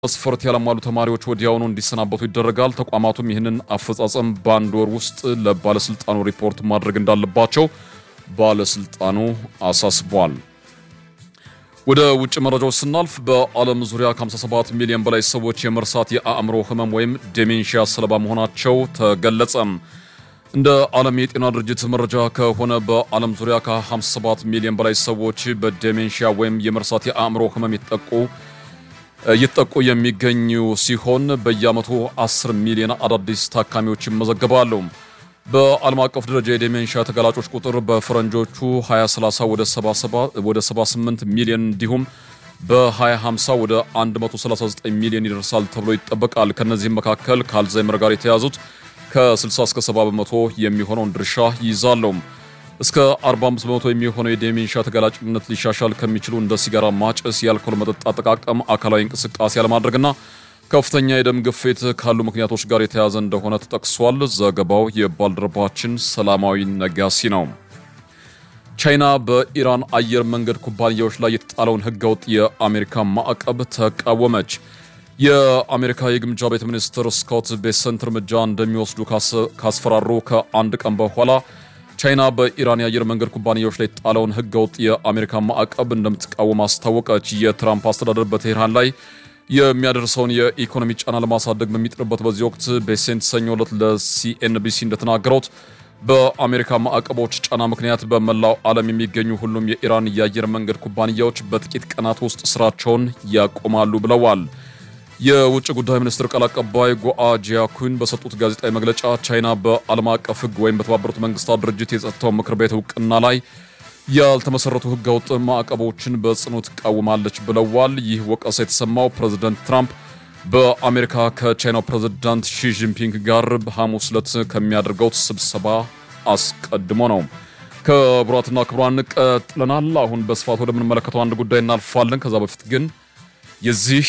መስፈርት ያላሟሉ ተማሪዎች ወዲያውኑ እንዲሰናበቱ ይደረጋል። ተቋማቱም ይህንን አፈጻጸም በአንድ ወር ውስጥ ለባለስልጣኑ ሪፖርት ማድረግ እንዳለባቸው ባለስልጣኑ አሳስቧል። ወደ ውጭ መረጃዎች ስናልፍ በዓለም ዙሪያ ከ57 ሚሊዮን በላይ ሰዎች የመርሳት የአእምሮ ህመም ወይም ዴሜንሺያ ሰለባ መሆናቸው ተገለጸ። እንደ ዓለም የጤና ድርጅት መረጃ ከሆነ በዓለም ዙሪያ ከ57 ሚሊዮን በላይ ሰዎች በዴሜንሺያ ወይም የመርሳት የአእምሮ ህመም የተጠቁ እየተጠቁ የሚገኙ ሲሆን በየዓመቱ 10 ሚሊዮን አዳዲስ ታካሚዎች ይመዘገባሉ። በዓለም አቀፍ ደረጃ የዴሜንሺያ ተጋላጮች ቁጥር በፈረንጆቹ 2030 ወደ 78 ሚሊዮን እንዲሁም በ2050 ወደ 139 ሚሊዮን ይደርሳል ተብሎ ይጠበቃል። ከነዚህም መካከል ከአልዛይመር ጋር የተያዙት ከ60 እስከ 70 በመቶ የሚሆነውን ድርሻ ይይዛሉ። እስከ 45 በመቶ የሚሆነው የዴሜንሺያ ተጋላጭነት ሊሻሻል ከሚችሉ እንደ ሲጋራ ማጨስ፣ የአልኮል መጠጥ አጠቃቀም፣ አካላዊ እንቅስቃሴ ያለማድረግና ከፍተኛ የደም ግፊት ካሉ ምክንያቶች ጋር የተያያዘ እንደሆነ ተጠቅሷል። ዘገባው የባልደረባችን ሰላማዊ ነጋሲ ነው። ቻይና በኢራን አየር መንገድ ኩባንያዎች ላይ የተጣለውን ህገወጥ የአሜሪካ ማዕቀብ ተቃወመች። የአሜሪካ የግምጃ ቤት ሚኒስትር ስኮት ቤሰንት እርምጃ እንደሚወስዱ ካስፈራሩ ከአንድ ቀን በኋላ ቻይና በኢራን የአየር መንገድ ኩባንያዎች ላይ የተጣለውን ህገወጥ የአሜሪካ ማዕቀብ እንደምትቃወም አስታወቀች። የትራምፕ አስተዳደር በቴህራን ላይ የሚያደርሰውን የኢኮኖሚ ጫና ለማሳደግ በሚጥርበት በዚህ ወቅት ቤሴንት ሰኞ ዕለት ለሲኤንቢሲ እንደተናገሩት በአሜሪካ ማዕቀቦች ጫና ምክንያት በመላው ዓለም የሚገኙ ሁሉም የኢራን የአየር መንገድ ኩባንያዎች በጥቂት ቀናት ውስጥ ስራቸውን ያቆማሉ ብለዋል። የውጭ ጉዳይ ሚኒስትር ቃል አቀባይ ጎአ ጂያኩን በሰጡት ጋዜጣዊ መግለጫ ቻይና በዓለም አቀፍ ህግ ወይም በተባበሩት መንግስታት ድርጅት የጸጥታው ምክር ቤት እውቅና ላይ ያልተመሰረቱ ህገወጥ ማዕቀቦችን በጽኑ ትቃወማለች ብለዋል። ይህ ወቀሳ የተሰማው ፕሬዝደንት ትራምፕ በአሜሪካ ከቻይናው ፕሬዝዳንት ሺጂንፒንግ ጋር ሐሙስ ዕለት ከሚያደርገው ስብሰባ አስቀድሞ ነው። ክቡራትና ክቡራን ቀጥለናል። አሁን በስፋት ወደምንመለከተው አንድ ጉዳይ እናልፋለን። ከዛ በፊት ግን የዚህ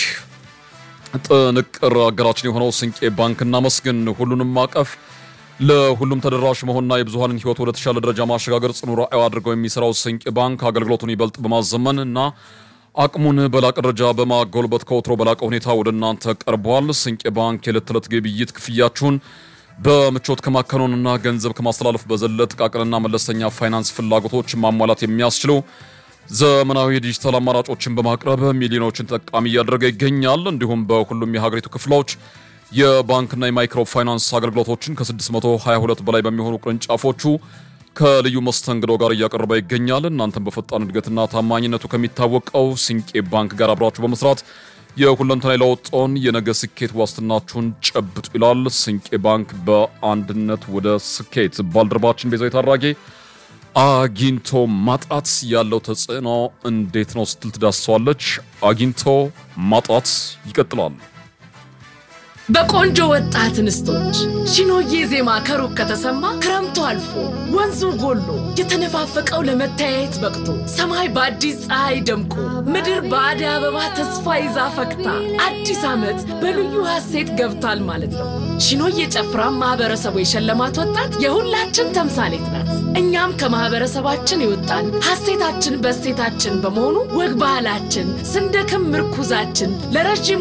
ጥንቅር አገራችን የሆነው ስንቄ ባንክ እናመስግን። ሁሉንም ማቀፍ ለሁሉም ተደራሽ መሆንና የብዙሃንን ህይወት ወደ ተሻለ ደረጃ ማሸጋገር ጽኑ ራዕዩ አድርገው የሚሰራው ስንቄ ባንክ አገልግሎቱን ይበልጥ በማዘመን እና አቅሙን በላቀ ደረጃ በማጎልበት ከወትሮ በላቀ ሁኔታ ወደ እናንተ ቀርቧል። ስንቄ ባንክ የዕለት ተዕለት ግብይት ክፍያችሁን በምቾት ከማከናወንና ገንዘብ ከማስተላለፍ በዘለ ጥቃቅንና መለስተኛ ፋይናንስ ፍላጎቶች ማሟላት የሚያስችሉ ዘመናዊ የዲጂታል አማራጮችን በማቅረብ ሚሊዮኖችን ተጠቃሚ እያደረገ ይገኛል። እንዲሁም በሁሉም የሀገሪቱ ክፍሎች የባንክና የማይክሮ ፋይናንስ አገልግሎቶችን ከ622 በላይ በሚሆኑ ቅርንጫፎቹ ከልዩ መስተንግዶ ጋር እያቀረበ ይገኛል። እናንተም በፈጣን እድገትና ታማኝነቱ ከሚታወቀው ስንቄ ባንክ ጋር አብራችሁ በመስራት የሁለንተና ለውጦን የነገ ስኬት ዋስትናችሁን ጨብጡ ይላል ስንቄ ባንክ። በአንድነት ወደ ስኬት ባልደረባችን ቤዛዊት አራጌ አግኝቶ ማጣት ያለው ተጽዕኖ እንዴት ነው ስትል ትዳስሰዋለች። አግኝቶ ማጣት ይቀጥላል። በቆንጆ ወጣት እንስቶች ሺኖዬ ዜማ ከሩቅ ከተሰማ ክረምቱ አልፎ ወንዙ ጎሎ የተነፋፈቀው ለመተያየት በቅቶ ሰማይ በአዲስ ፀሐይ ደምቆ ምድር በአደይ አበባ ተስፋ ይዛ ፈክታ አዲስ ዓመት በልዩ ሐሴት ገብቷል ማለት ነው። ሺኖዬ ጨፍራ ማህበረሰቡ የሸለማት ወጣት የሁላችን ተምሳሌት ናት። እኛም ከማህበረሰባችን የወጣን ሐሴታችን በሴታችን በመሆኑ ወግ ባህላችን ስንደክም ምርኩዛችን ለረዥም